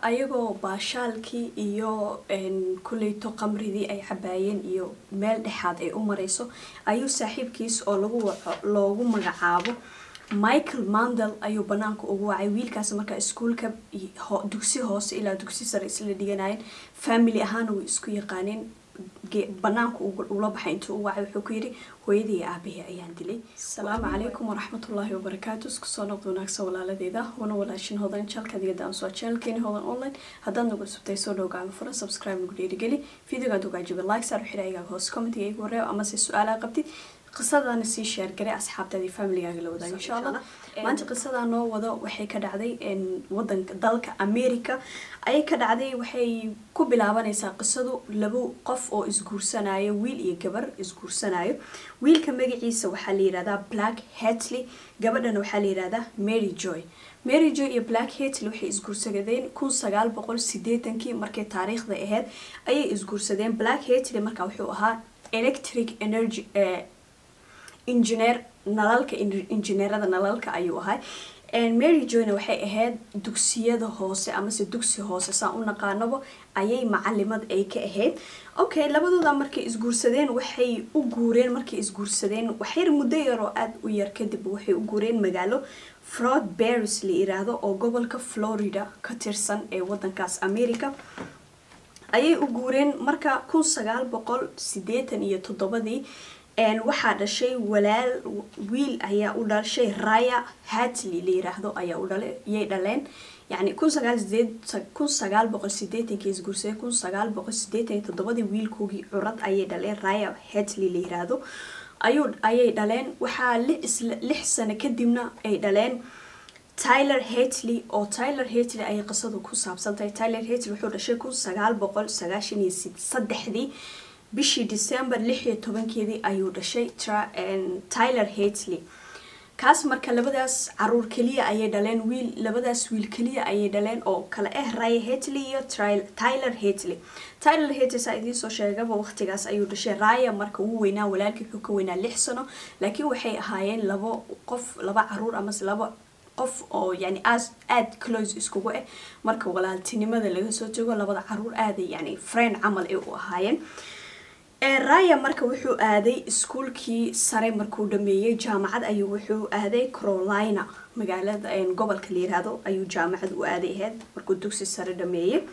ayagoo baashaalkii iyo kuleyto qamridii ay cabaayeen iyo meel dhexaad ay u mareyso ayuu saaxiibkiis oo lagu waco loogu magacaabo michael mandel ayuu banaanka ugu wacay wiilkaas markaa iskuulka dugsi hoose ilaa dugsi sare isla dhiganayeen family ahaana way isku yaqaaneen banaanka ula baxay intuu u wacay wuxuu ku yidhi hooyadii aabahii ayaan dilay asalaamu calaykum waraxmatullaahi wabarakaatu isku soo noqda wanaagsan walaaladeeda wana walaashin hodan jalkadiga aan soo channelkeeni hodan online haddaad nagu subtay soo dhow gacmo fura subscribe nagu dhiirigeli videogaad ogaajiba like saar xidha igaaga hoos commentiga igu wareeb amase su-aalaha qabtid qisadana sii sheer garay asxaabtaadii familigaaga la wadaaga insha allah maanta qisadaa noo wado waxay ka dhacday wadanka dalka america ayay ka dhacday waxay ku bilaabanaysaa qisadu labo qof oo isguursanayo wiil iyo gabar isguursanayo wiilka magaciisa waxaa la yihahdaa black hatley gabadhana waxaa la yihahdaa mary joy mary joy iyo black hatley waxay isguursadeen kun sagaal boqol sideetankii markay taariikhda ahayd ayay isguursadeen black hatley markaa wuxuu ahaa electric energy engineer nalalka injineerada nalalka ayuu ahay mary joyna waxay ahayd dugsiyada hoose amase dugsi hoose saan u naqaanaba ayay macalimad ay ka ahayd okay labadooda markay isguursadeen waxay u guureen markay isguursadeen waxyar muddo yaroo aada u yar kadib waxay u guureen magaalo fraud baris la yiraahdo oo gobolka florida ka tirsan ee wadankaas america ayay u guureen marka kun sagaal boqol sideetan iyo toddobadii waxaa dhashay walaal wiil ayaa u dhashay raya hatley la yiraahdo ayaa u dhala yay dhaleen yani kun sagaal sideed kun sagaal boqol sideetankii isguursaday kun sagaal boqol sideetan iyo toddobadii wiilkoogii curad ayay dhaleen raya hatley la yiraahdo ayuu ayay dhaleen waxaa lix sano kadibna ay dhaleen tyler hatley oo tyler hatley ayay qisadu ku saabsantahay tyler hatley wuxuu dhashay kun sagaal boqol sagaashan iyo saddexdii bishii december lix iyo tobankeedii ayuu dhashay tyler hatley kaas marka labadaas caruur keliya ayay dhaleen wiil labadaas wiil keliya ayay dhaleen oo kale ah raya hatley iyo tyler hatley tyler hatley saa idiin soo sheegaba waqtigaas ayuu dhashay raya marka uu weynaa walaalkii wuxuu ka weynaa lix sano laakiin waxay ahaayeen labo qof laba caruur amase laba qof oo yani aada close iskugu ah marka walaaltinimada laga soo tago labada caruur aaday yani friend camal ay u ahaayeen raya marka wuxuu aaday iskuulkii sare markuu dhameeyey jaamacad ayuu wuxuu aaday carolina magaalada gobolka la yiraahdo ayuu jaamacad u aaday ahayd markuu dugsi sare dhameeyey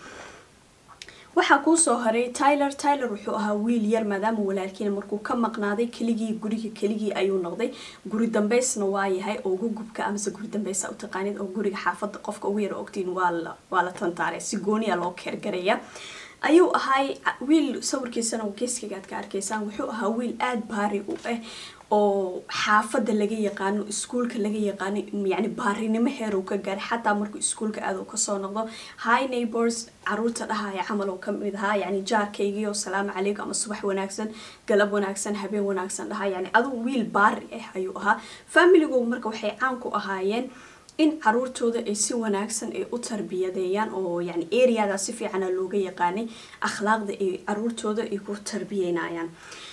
waxaa kuusoo haray tyler tyler wuxuu ahaa wiil yar maadaama walaalkiina markuu ka maqnaaday keligii guriga keligii ayuu noqday guri dambeysna waa yahay oo ugu gubka amase guri dambeysa utaqaanid oo guriga xaafada qofka ugu yar ogtiin waa la tantaaray si gooniya loo keergaraya ayuu ahay wiil sawirkiisana geeskigaad ka arkaysaan wuxuu ahaa wiil aada baari u ah oo xaafada laga yaqaano iskuulka laga yaqaano yani baarinimo heerow ka gaaray xataa markuu iskuulka aad kasoo noqdo high neighbors caruurta dhahaya camal oo kamid ahaa yani jaarkaygiio salaamu calaykum ama subax wanaagsan galab wanaagsan habeen wanaagsan dhahaa yani aduu wiil baari ah ayuu ahaa familigu marka waxay caan ku ahaayeen in caruurtooda ay si wanaagsan ay u tarbiyadeeyaan oo yani areada si fiicana looga yaqaanay akhlaaqda ay caruurtooda ay ku tarbiyeynayaan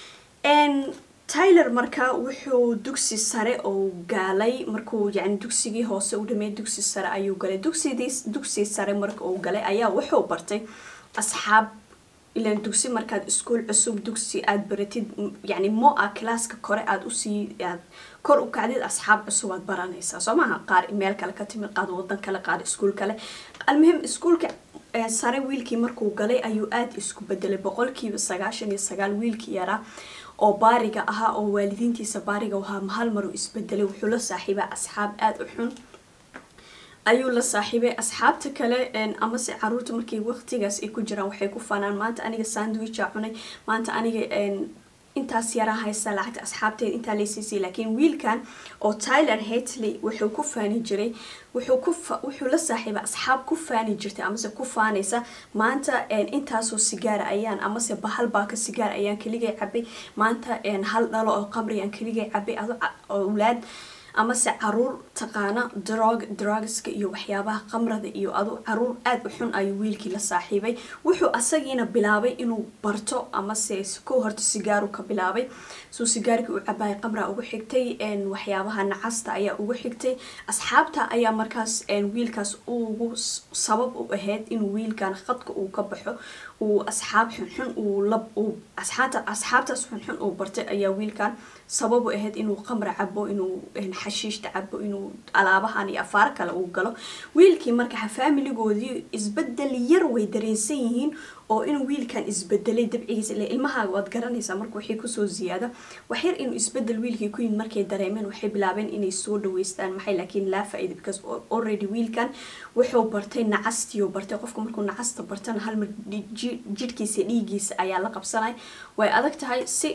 tyler marka wuxuu dugsi sare oo gaalay markuu yani dugsigii hoose u dhameey dugsi sare ayuu galay dugsidii dugsi sare marka uu galay ayaa wuxuu bartay asxaab ilan dugsi markaad iskuol cusub dugsi aada baratid yani mo a classka kore aada usii aad kor u kacdid asxaab cusub aad baranaysaa soo maaha qaar meel kale ka timid qaar wadan kale qaar iskuol kale almuhim iskuolka sare wiilkii markuu galay ayuu aada isku bedelay boqolkiiba sagaashan iyo sagaal wiilkii yaraa oo baariga ahaa oo waalidiintiisa baariga ahaa mahal maruu isbedelay wuxuu la saaxiibaa asxaab aada u xun ayuu la saaxiibay asxaabta kale amase caruurta markay waqtigaas ay ku jiraan waxay ku fanaan maanta aniga sandwicha cunay maanta aniga intaas yaraa haysta lacagta asxaabteed intaa laysiisay laakiin wiilkan oo tyler hatley wuxuu ku faani jiray wuxuu ku wuxuu la saaxiibay asxaab ku faani jirtay amase ku faanaysa maanta intaasoo sigaara ayaan amase bahal baaka sigaar ayaan keligay cabay maanta hal dhalo oo qamri aan keligay cabay ado awlaad amase caruur taqaana drog drugska iyo waxyaabaha qamrada iyo adu caruur aada u xun ayuu wiilkii la saaxiibay wuxuu asagiina bilaabay inuu barto amase ko horta sigaaru ka bilaabay suu sigaarkii u cabaayay qamra ugu xigtay waxyaabaha nacasta ayaa ugu xigtay asxaabta ayaa markaas wiilkaas ugu sabab u ahayd inuu wiilkan khadka uu ka baxo uu asxaab xunxun uu lab uu asxaabta asxaabtaas xunxun uu bartay ayaa wiilkan sabab u ahayd inuu qamra cabo inuu xashiishta cabo inuu alaabahan iyo afaaro kale uu galo wiilkii marka faamiligoodii isbedel yar way dareensan yihiin oo inuu wiilkan isbedelay dabcigiisa ile ilmahaaga waad garanaysaa marka waxay kusoo ziyaada waxyar inuu isbedel wiilkii ku yimid markay dareemeen waxay bilaabeen inay soo dhaweystaan maxay laakiin laa faa-ida because already wiilkan wuxuu bartay nacastiyo bartay qofka markuu nacasta bartana halmar jidhkiisa dhiigiisa ayaa la qabsanay way adag tahay si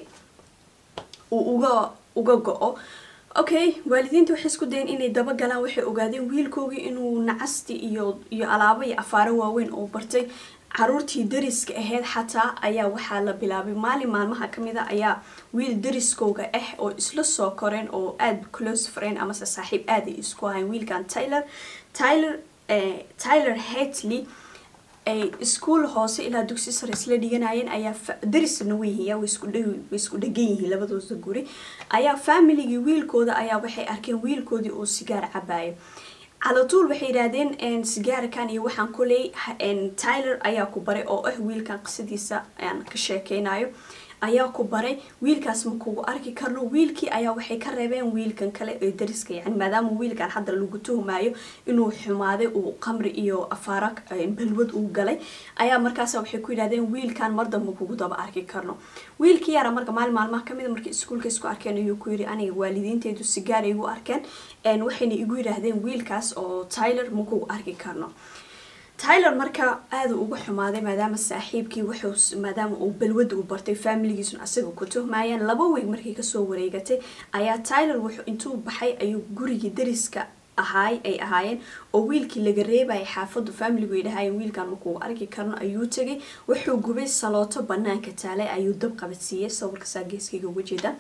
uu uga uga go-o okay waalidiinta waxay isku dayeen inay dabagalaan waxay ogaadeen wiilkoogii inuu nacasti iyo iyo alaabo iyo afaaro waaweyn oo bartay caruurtii dariska ahayd xataa ayaa waxaa la bilaabay maalin maalmaha kamid a ayaa wiil dariskooga ah oo isla soo koreen oo aada close friend amase saaxiib aaday isku ahayn wiilkan tyler tyler tyler hatley ay iskuol hoose ilaa dugsi sare isla dhiganayeen ayaa darisna weyhiya way isku dhegan yihiin labadooda guri ayaa familigii wiilkooda ayaa waxay arkeen wiilkoodii oo sigaar cabaayo calatuul waxay yidhaahdeen sigaarkan iyo waxaan kuley tyler ayaa ku baray oo ah wiilkan qisadiisa aan ka sheekeynayo ayaa ku baray wiilkaas ma kugu arki karno wiilkii ayaa waxay ka reebeen wiilkan kale ee dariska yani maadaama wiilkan hadda lagu tuhmaayo inuu xumaaday uu qamri iyo afaara balwad uu galay ayaa markaas waxay ku yidhahdeen wiilkan mar damba kugu daba arki karno wiilkii yara marka maalin maalmaha kamid a markii iskuulka isku arkeen ayuu ku yiri aniga waalidiinteedu sigaar igu arkeen waxayna igu yidhaahdeen wiilkaas oo tyler ma kugu arki karno tyler marka aada uga xumaaday maadaama saaxiibkii wuxuu maadaama uu balwada u bartay faamiligiisuna asaga ku tuhmaayeen laba weeg markii kasoo wareegatay ayaa tyler wuxuu intuu baxay ayuu gurigii dariska ahaay ay ahaayeen oo wiilkii laga reebayay xaafadu faamiligu ay dhahaayeen wiilkan markuu arki karno ayuu tegay wuxuu gubay salooto banaanka taalay ayuu dab qabadsiiyey sawirkasaa geeskayga uga jeeda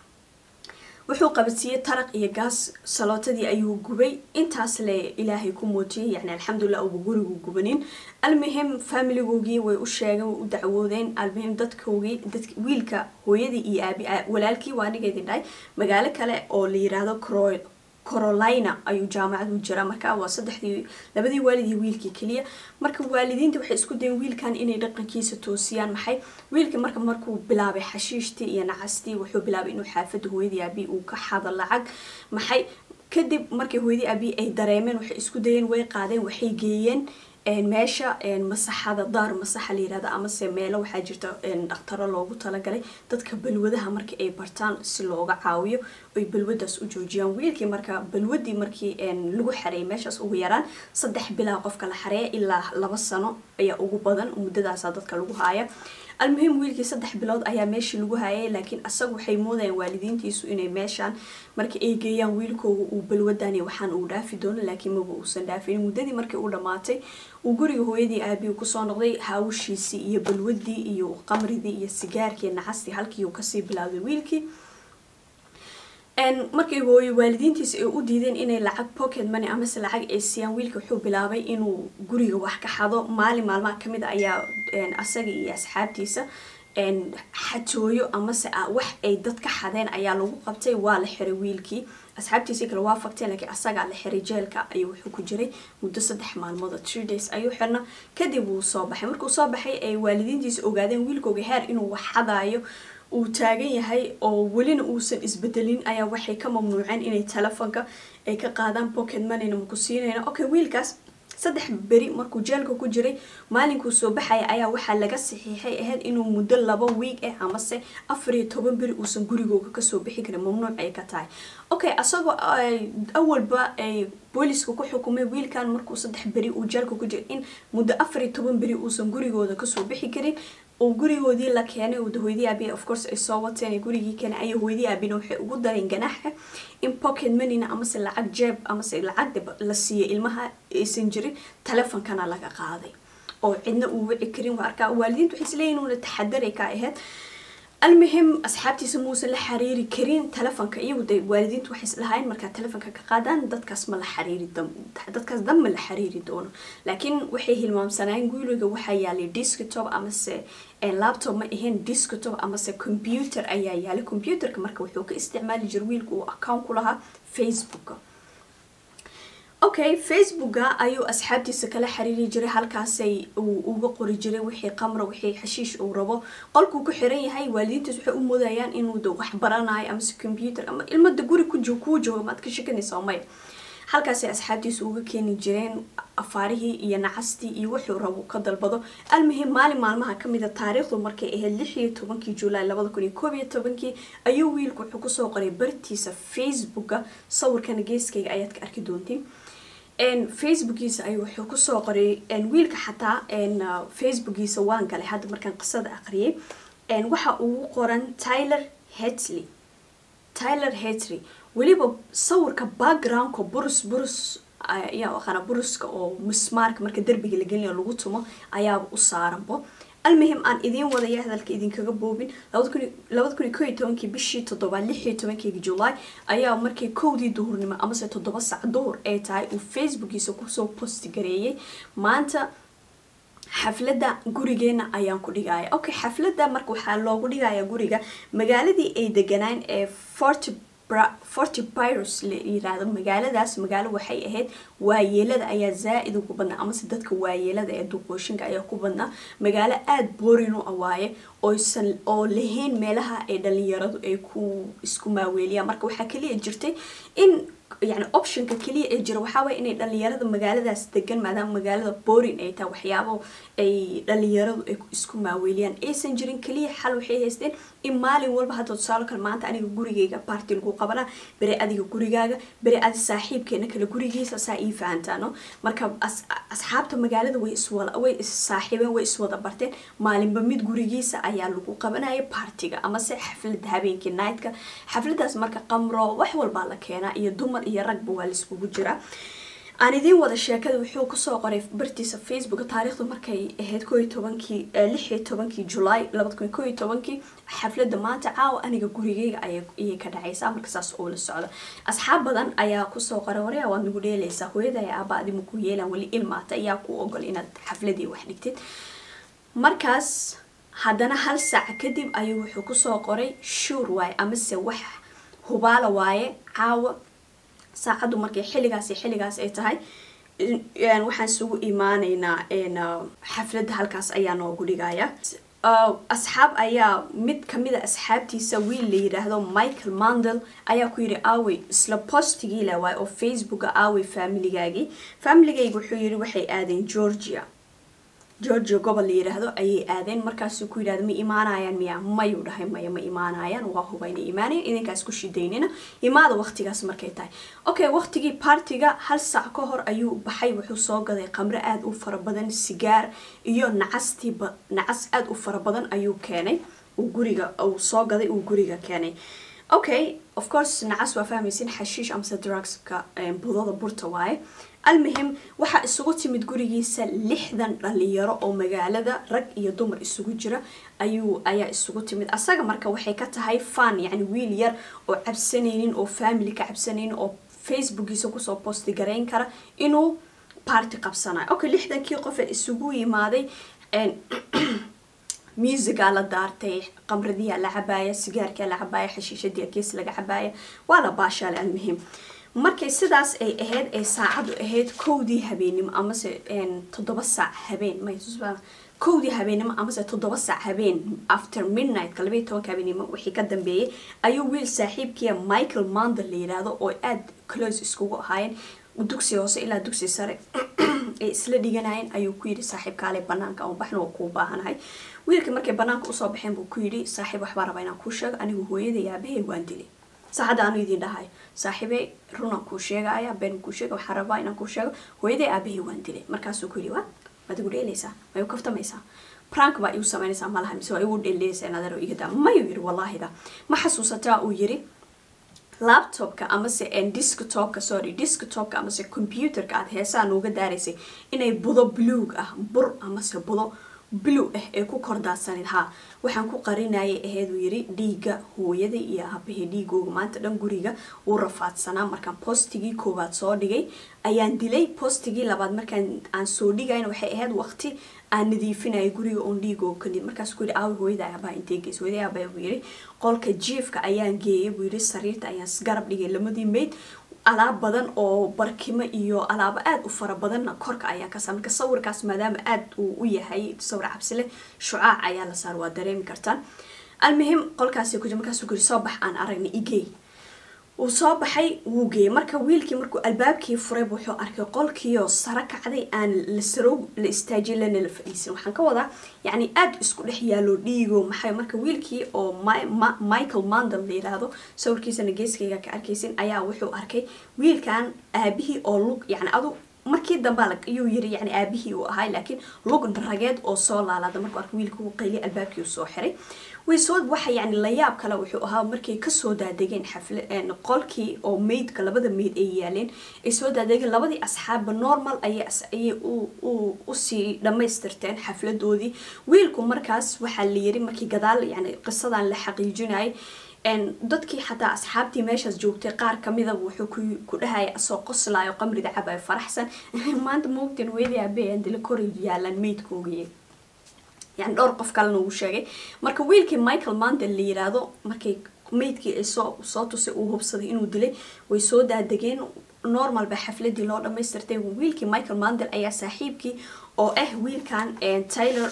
wuxuu qabadsiiyey taraq iyo gaas salootadii ayuu gubay intaas le ilaahay ku muujiyay yani alxamdulilah uba gurigu gubanin almuhim faamiligoogii way u sheegeen way u dacwoodeen almuhim dadkoogii dad wiilka hooyadii iyo aabi walaalkii waa anigeedii dhahay magaalo kale oo la yiraahdo cro corolina ayuu jaamacad u jiraa marka waa saddexdii labadii waalid iyo wiilkii keliya marka waalidiinta waxay isku dayeen wiilkan inay dhaqankiisa toosiyaan maxay wiilkii marka markuu bilaabay xashiishtii iyo nacastii wuxuu bilaabay inuu xaafada hooyadii aabi uu ka xado lacag maxay kadib markii hooyadii aabi ay dareemeen waxay isku dayeen way qaadeen waxay geeyeen meesha masaxada daar masaxa la yirahdo amase meelo waxaa jirta dhaqtaro loogu talagalay dadka balwadaha markii ay bartaan si looga caawiyo ay balwadaas u joojiyaan wiilkii marka balwadii markii lagu xareeyay meeshaas ugu yaraan saddex bilaa qofka la xareeya ilaa laba sano ayaa ugu badan muddadaasa dadka lagu haaya almuhim wiilkii saddex bilood ayaa meeshii lagu hayay laakiin asaga waxay moodayaan waalidiintiisu inay meeshaan marka ay geeyaan wiilkooga uu balwadani waxaan uu dhaafi doono laakiin maba uusan dhaafin muddadii markii uu dhammaatay uu guriga hooyadii aabiyu kusoo noqday haawshiisii iyo balwadii iyo qamridii iyo sigaarkii nacastii halkii uu kasii bilaabday wiilkii markii hooyo waalidiintiisa ay u diideen inay lacag pocket money amase lacag ay siiyaan wiilka wuxuu bilaabay inuu guriga wax ka xado maalin maalmaha kamid a ayaa asaga iyo asxaabtiisa xatooyo amase wax ay dad ka xadeen ayaa lagu qabtay waa la xiray wiilkii asxaabtiisii kale waa fagteen laakiin asagaa la xiray jeelka ayuu wuxuu ku jiray muddo saddex maalmood three days ayuu xirna kadib wuu soo baxay markuu soo baxay ay waalidiintiisa ogaadeen wiilkooga heer inuu wax xadaayo uu taagan yahay oo welina uusan isbedelin ayaa waxay ka mamnuuceen inay telefoonka ay ka qaadaan pocket moneyna maku siinayna okay wiilkaas saddex beri markuu jeelka ku jiray maalinkuu soo baxaya ayaa waxaa laga saxiixay ahayd inuu muddo laba wiig ah amase afar iyo toban beri uusan gurigooga kasoo bixi karin mamnuuc ay ka tahay okay asagoo awalba ay booliska ku xukumay wiilkan markuu saddex beri uu jeelka ku jiray in muddo afar iyo toban beri uusan gurigooda kasoo bixi karin oo gurigoodii la keenay hooyadii aabiya of course ay soo wateen gurigii keenay ayaa hooyadii aabina waxay ugu dareen ganaaxa in pocket moneyna amase lacag jeeb amase lacag la siiyay ilmaha aysan jirin telefonkana laga qaaday oo cidna uu wici karin waa arkaa waalidiintu waxay isleeyihin una taxadaray ka ahayd almuhim asxaabtiisa muusan la xiriiri karin telefonka iyagu de waalidiintu waxay islahayn markaa telefonka ka qaadaan dadkaas ma la xiriiri dadkaas dan ma la xiriiri doono laakiin waxay hilmaamsanaayen guuliga waxaa yaalay desktop amase laptop ma ahayn desktop amase computer ayaa yaalay computerka marka wuxuu ka isticmaali jira wiilka uu account ku lahaa facebooka okay facebooka ayuu asxaabtiisa kala xiriiri jiray halkaasay uu uga qori jiray wixii qamra wixii xashiish uu rabo qolkuu ku xiran yahay waalidiintaas waxay u moodayaan inuu de wax baranayo amase computer ama ilmada guri ku joog kuu jooga maad ka shekanaysaa maya halkaasay asxaabtiisa uga keeni jireen afaarihii iyo nacastii iyo wuxuu rabo ka dalbado almuhim maalin maalmaha kamida taariikhdu markay ahayd lix iyo tobankii julaay labada kun iyo koob iyo tobankii ayuu wiilku wuxuu kusoo qoray bartiisa facebooka sawirkana geeskayga ayaad ka arki doontiin facebookiisa ayuu wuxuu kusoo qoray wiilka xataa facebookiisa waan galay hadda markaan qisada aqriyay waxa ugu qoran tyler hetley tyler hetley weliba sawirka backgroundka burus burus ayaa aqaana buruska oo mismaarka marka derbiga la gelinayo lagu tumo ayaaba u saaranbo almuhim aan idiin wadaya hadalka idinkaga boobin labada kun iyo ko iyo tobankii bishii toddobaad lix iyo tobankeyga julaay ayaa markii kowdii duhurnimo amase toddoba sac duhur ay tahay uu facebookiisa kusoo posti gareeyay maanta xafladda gurigeena ayaan ku dhigaya okay xafladda marka waxaa loogu dhigaya guriga magaaladii ay deganaan ee fort forty pyrus la yiraahdo magaaladaas magaalo waxay ahayd waayeelada ayaa zaa-id ugu badnaa amase dadka waayeelada ee duqooshinka ayaa ku badnaa magaalo aada boorin u awaaye oysan oo lahayn meelaha ay dhalinyaradu ay ku isku maaweeliyaan marka waxaa kaliya jirtay in yani optionka kaliya ee jira waxaa waye inay dhalinyarada magaaladaas degan maadaama magaalada borin ay tahay waxyaabo ay dhalinyaradu ay isku maaweeliyaan aysan jirin kaliya xal waxay haysteen in maalin walba hadda tusaalo kale maanta aniga gurigayga baarti lagu qabanaa bere adiga gurigaaga bere adi saaxiibkeena kale gurigiisa saa ii fahantaano marka asxaabta magaalada way iswada way is saaxiibeen way iswada barteen maalinba mid gurigiisa ayaa lagu qabanaya baartiga amase xaflada habeenkii nightka xafladaas marka qamro wax walbaa la keenaa iyo dumar iyo ragba waa laiskugu jiraa aan idiin wada sheekada wuxuu kusoo qoray bartiisa facebook taariikhdu markay ahayd ko iyo tobankii lix iyo tobankii julaay labada kun ko iyo tobankii xafladda maanta caawa aniga gurigeyga ayay ka dhacaysaa marka saas oo la socda asxaab badan ayaa kusoo qoray waryaa waad nagu dheelaysaa hooyada ayaa aaba adimu ku yeelaan weli ilmaata ayaa ku ogol inaad xafladii wax dhigtid markaas haddana hal saac kadib ayuu wuxuu kusoo qoray shuur waaye amase wax hubaala waaye caawa saacaddu markay xilligaas xilligaas ay tahay waxaan isugu imaaneynaa xafladda halkaas ayaa noogu dhigaya asxaab ayaa mid kamida asxaabtiisa wiil la yiraahdo michael mandel ayaa ku yidhi aawey isla postigii la waay oo facebooka aawey familigaagii familigayga wuxuu yidhi waxay aadeen georgia georgia gobol la yiraahdo ayay aadeen markaasuu ku yidhahda ma imaanayaan miya mayuu dhahay maya ma imaanayaan waa huba inay imaanayan idinkaas ku shidaynina imaada waqtigaas markay tahay okay waqtigii partiga hal saac ka hor ayuu baxay wuxuu soo gaday qamro aada u fara badan sigaar iyo nacastiiba nacas aada u fara badan ayuu keenay uu guriga uu soo gaday uu guriga keenay okay of course nacas waa fahmaysin xashiish amse drugska budada burta waaye almuhim waxaa isugu timid gurigiisa lixdan dhalinyaro oo magaalada rag iyo dumar isugu jira ayuu ayaa isugu timid asaga marka waxay ka tahay fan yacni wiil yar oo cabsanaynin oo family ka cabsanaynin oo facebookiisa kusoo posti garayn kara inuu party qabsanayo okay lixdankii qof ee isugu yimaaday musigaa la daartay qamradiyaa la cabaaya sigaarkaa la cabaaya xashiishadii kees laga cabaaya waa la baashaale almuhim markay sidaas ay ahayd ay saacadu ahayd kowdii habeenimo amase toddoba saac habeen may kowdii habeenimo amase toddoba saac habeen after midnightka labaiy tobanka habeenimo wixii ka dambeeyay ayuu wiil saaxiibkiia michael mandel la yiraahdo oo aada close iskugu ahaayeen dugsi hoose ilaa dugsi sare ay isla dhiganayeen ayuu ku yidhi saaxiibkaale banaanka aan baxna waa kuu baahanahay wiilka markay banaanka usoo baxeen buu ku yidhi saaxiib waxbaa rabaa inaan kuu sheego anigu hooyada yaabahey waan dilay saacadda aanu idin dhahay saaxiibey runaan kuu sheegaya been kuu sheega waxaa rabaa inaan kuu sheego hooyaday aabahey waan dilay markaasuu ku yidhi waa waad igu dheelaysaa ma igu kaftamaysaa prank baa igu samaynaysaa malaha mise waa igu dheelaysaa nadaro igadaa mayuu yidhi wallaahida ma xasuusataa uu yidhi laptopka amase desktopka sorry desktopka amase computerka aada heesaa nooga daaraysay inay budo bluug ah bur amase budo blue ah ee ku kordaasanid haa waxaan ku qarinayay aheed uu yiri dhiigga hooyada iyo aabahee dhiigooga maanta dhan guriga uu rafaadsanaa markaan postigii koowaad soo dhigay ayaan dilay postigii labaad markaan aan soo dhigayna waxay ahayd waqti aan nadiifinaya guriga oon dhiigooga kadib markaas ku yidhi aawi hooyada aabaa intee geys hooyada aabaa buu yidhi qolka jiifka ayaan geeyay buu yidhi sariirta ayaan garab dhigay lamadii mayd alaab badan oo barkimo iyo alaabo aada u fara badanna korka ayaa ka saar marka sawirkaas maadaama aada uu u yahay sawir cabsile shucaac ayaa la saar waa dareemi kartaan almuhim qolkaasi kuji markaasuu kuri soo bax aan aragna igey uu soo baxay wuu geeyay marka wiilkii markuu albaabkii furay wuxuu arkay qolkiioo saro kacday aan la sarow la istaajin lana la fadhiisan waxaan ka wadaa yacni aada isku dhex yaalo dhiigo maxay marka wiilkii oo michael mandel la yiraahdo sawirkiisana geeskayga ka arkaysin ayaa wuxuu arkay wiilkan aabihii oo lug yacni adu markii dambe ayuu yiri yani aabihii uu ahay laakiin lug rageed oo soo laalaada markuu arkay wiilkii uu qayliy albaabkii uu soo xiray way soo waxa yani layaab kale wuxuu ahaa markay kasoo daadegeen xafla qolkii oo meydka labada meyd ay yaaleen ay soo daadegeen labadii asxaabba normal ayay ayay usii dhammaystirteen xafladoodii wiilku markaas waxaa la yiri markii gadaal yani qisadan la xaqiijinayay dadkii xataa asxaabtii meeshaas joogtay qaar kamida wuxuu ku dhahaya asoo qoslaayo qamrida cabayo faraxsan maanta moogtan weydii aabeyaan dila kor yaalan meydkoogiye yani dhowr qof kalena uu sheegay marka wiilkii michael mandel la yiraahdo markay meydkii ay soo soo tusay uu hubsaday inuu dilay way soo daadegeen normal ba xafladii loo dhamaystirtay wiilkii michael mandel ayaa saaxiibkii oo ah wiilkan taylor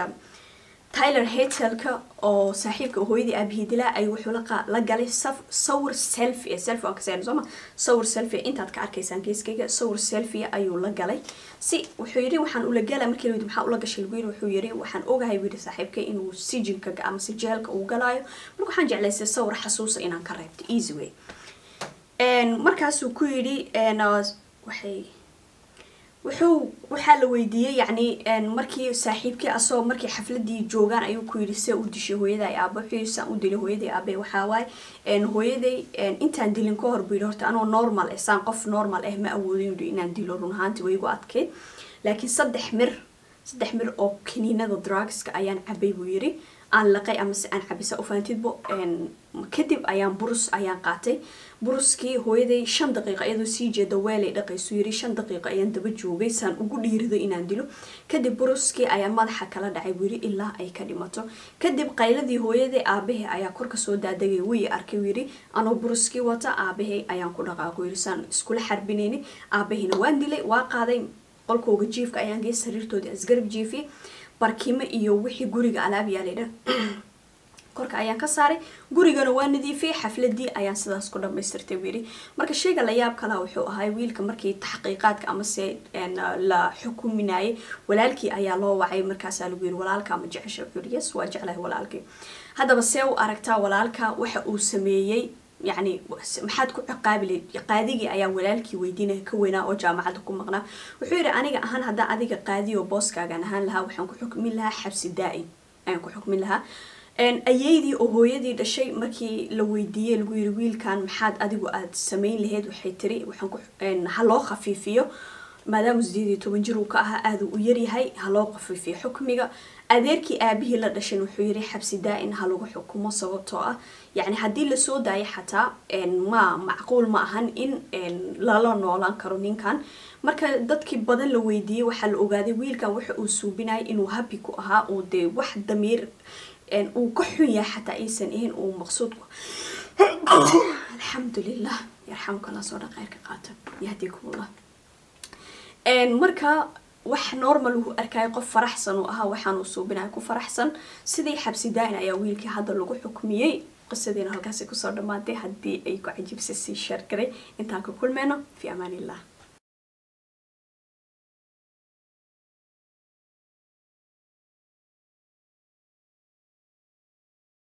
tyler hetelka oo saaxiibka hooyadii aabihii dilaa ay wuxuu la galay sawir selfie selfie waan ka seenay sooma sawir selfie intaad ka arkaysaan geeskayga sawir selfie ayuu la galay si wuxuu yidhi waxaan ula gala markii layidhi maxaa ula gashay lagu yidhi wuxuu yidhi waxaan ogahay buu yidhi saaxiibka inuu sijinka ama si jeelka uu galaayo marka waxaan jeclaystay sawir xasuusa inaan ka reebto easy way markaasuu ku yidhi waxay wuxuu waxaa la weydiiyey yacni markii saaxiibkii asagoo markii xafladii joogaan ayuu ku yidhi see u dishay hooyaday aaba wuxuu yidhi saan u dilay hooyaday aabe waxaa waaye hooyaday intaan dilin ka hor buu yidhi horta anoo normal ah saan qof normal ah ma awoodin yidhi inaan dilo run ahaanti way igu adkeyd laakiin saddex mir saddex mir oo kaniinada drugska ayaan cabay buu yidhi aan laqay amase aan cabisa ufaantidbo kadib ayaan burus ayaan qaatay buruskii hooyaday shan daqiiqo iyadoo sii jeeda weelay dhaqaysu yiri shan daqiiqo ayaan daba joogay saan ugu dhiirido inaan dilo kadib buruskii ayaa madaxa kala dhacay buu yiri ilaa ay ka dhimato kadib qayladii hooyaday aabahey ayaa korka soo daadegay wii arkay yiri anoo buruskii wata aabahey ayaan ku dhaqaaqo yiri saan iskula xarbinayni aabaheyna waan dilay waa qaaday qolkooga jiifka ayaan gey sariirtoodii asgarab jiifiyay barkimo iyo wixii guriga alaab yaalay dhan korka ayaan ka saaray gurigana waa nadiifiyay xafladii ayaan sidaas ku dhamaystirtay wiiri marka sheyga la yaab kala wuxuu ahay wiilka markii taxqiiqaadka amase la xukuminayay walaalkii ayaa loo wacay markaasaa lagu yiri walaalka ma jecesha wuxuu yiri yes waa jeclahay walaalkii haddaba see u aragtaa walaalka waxa uu sameeyey يعني maxaad ku ciqaabi qaadigii ayaa walaalkii weydiinaya ka weynaa oo jaamacadda ku maqnaa wuxuu yidhi aniga ahaan haddaa adiga qaadiyo booskaagan ahaan lahaa waxaan ku xukmin lahaa xabsi daa-in ayaan ku xukmin lahaa ayeydii oo hooyadii dhashay markii la weydiiyey lagu yiri wiilkan maxaad adigu aad samayn lahayd waxay tiri waxaan ku ha loo khafiifiyo maadaama sideed iyo toban jir uu ka ahaa aada u yaryahay ha loo khafiifiyo xukmiga adeerkii aabihii la dhashan wuxuu yiri xabsi daa-in ha lagu xukumo sababtoo ah yacni haddii lasoo daayo xataa ma macquul ma ahan in lala noolaan karo ninkan marka dadkii badan la weydiiyey waxaa la ogaaday wiilkan waxa uu suubinayay inuu habi ku ahaa uu dee wax damiir uu ka xun yahay xataa aysan ahayn uu maqsuudku alxamdulilah yarxamka allah soo dhaqeyrka qaata yahdikumullah marka wax normal uu arkaya qof faraxsan uu ahaa waxaanuu suubinaya ku faraxsan sidii xabsi daa-in ayaa wiilkii hadda lagu xukmiyey qisadiina halkaasi kusoo dhammaatay haddii ay ku cajibsay sii sheer garay intaan ka kulmeyno fi amaan illah